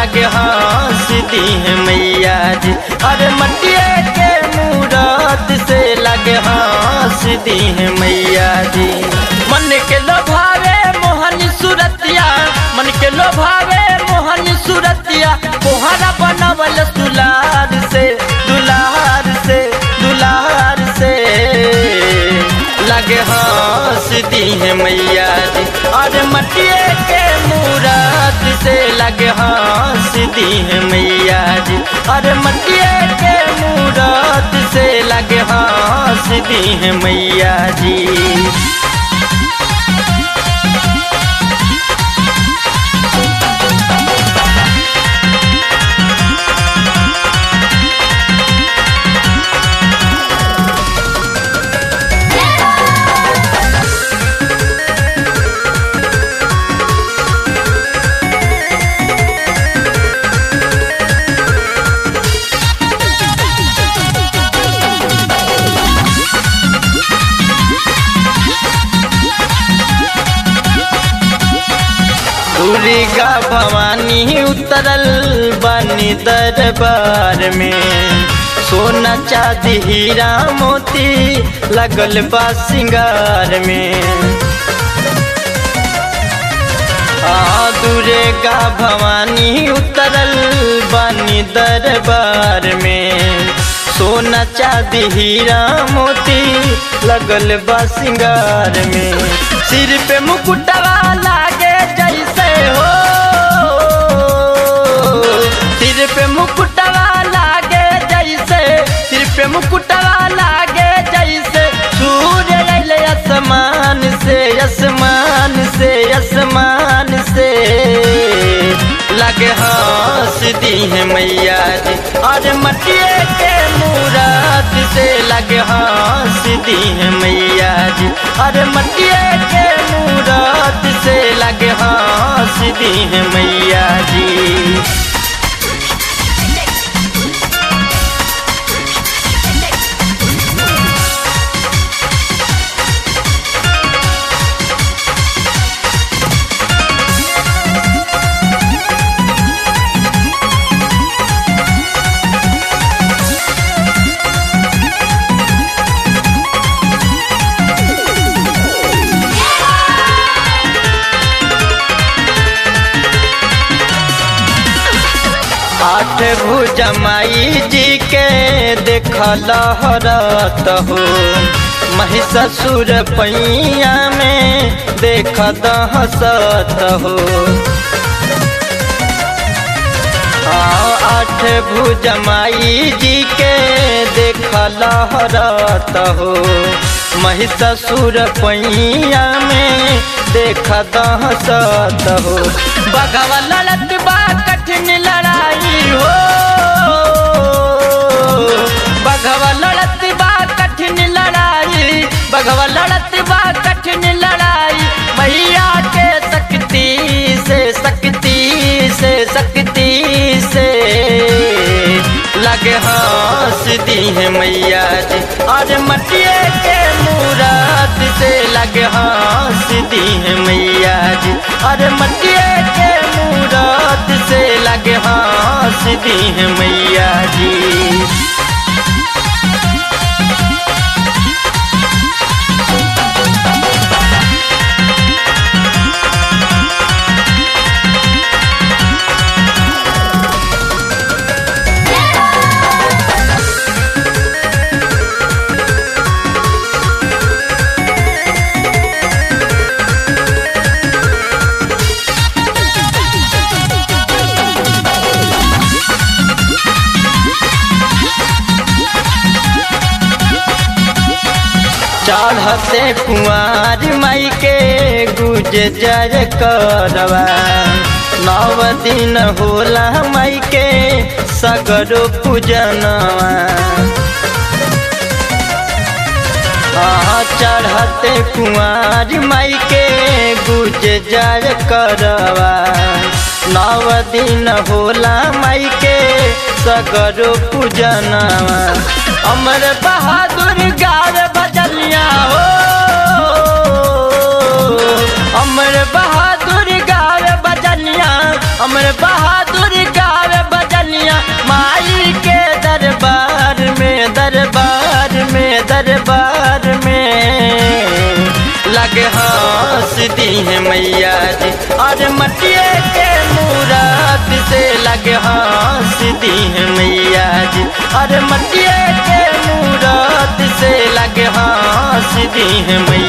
लगे हंस दी है मैया जी अरे मटिए के मूरत से लगे हंस दी है मैया जी मन के लोभावे मोहन सुरतिया मन के लोभावे मोहन सुरतिया कोहरा बनवल दुलार से दुलार से दुलार से लगे हंस दी है मैया जी और मटिए के मूरत से लगे हंस दी है मैया जी और मटिए के मूरत से लगे हंस दी है मैया जी दुर्गा भवानी उतरल बनी दरबार में सोना चांदी हीरा मोती लगल बा सिंगार में आ दुर्गा भवानी उतरल बनी दरबार में सोना चांदी हीरा मोती लगल बा सिंगार में सिर पे मुकुटवा लागे जैसे हो सिर पे मुकुटवा लागे जैसे सिर पे मुकुटवा लागे जैसे सूर्य अइले आसमान से आसमान से आसमान से लगे हंस दी है मैया जी और मटिए के मूरत से लगे हंस दी है मैया जी और मटिए के मूरत से लगे हंस दी है मैया जी आठ भुजमाई जी के देखल हरत हो महिषासुर पैया में देख हसत हो आठ भुजमाई जी के देखल हरत हो महिषासुर पैया में देख हसत हो बगवा लड़त बा कठिन लड़ाई हो बगवा लड़त बा कठिन लड़ाई बगवा लड़त बा कठिन लड़ाई मैया के शक्ति से शक्ति से शक्ति से लगे हंस दी है मैया जी और मटिए के मूरत से लगे हंस दी है मैया जी और मटिए के मूरत से लगे हंस दी है मैया जी चढ़ते कुआर माई के गुजर करवा नव दिन होला माई के सगरो पूजनवा हाँ चढ़ते कुआर माई के गुजर करवा नव दिन होला माई के सगरो पूजनवा अमर बहादुर गार बजलिया हो अमर बहादुर गार बजलिया अमर बहादुर गार लगे हंस दी है मैया जी अरे मटिए के मूरत से लगे हंस दी है मैया जी अरे मटिए के मूरत से लगे हंस दी है मैया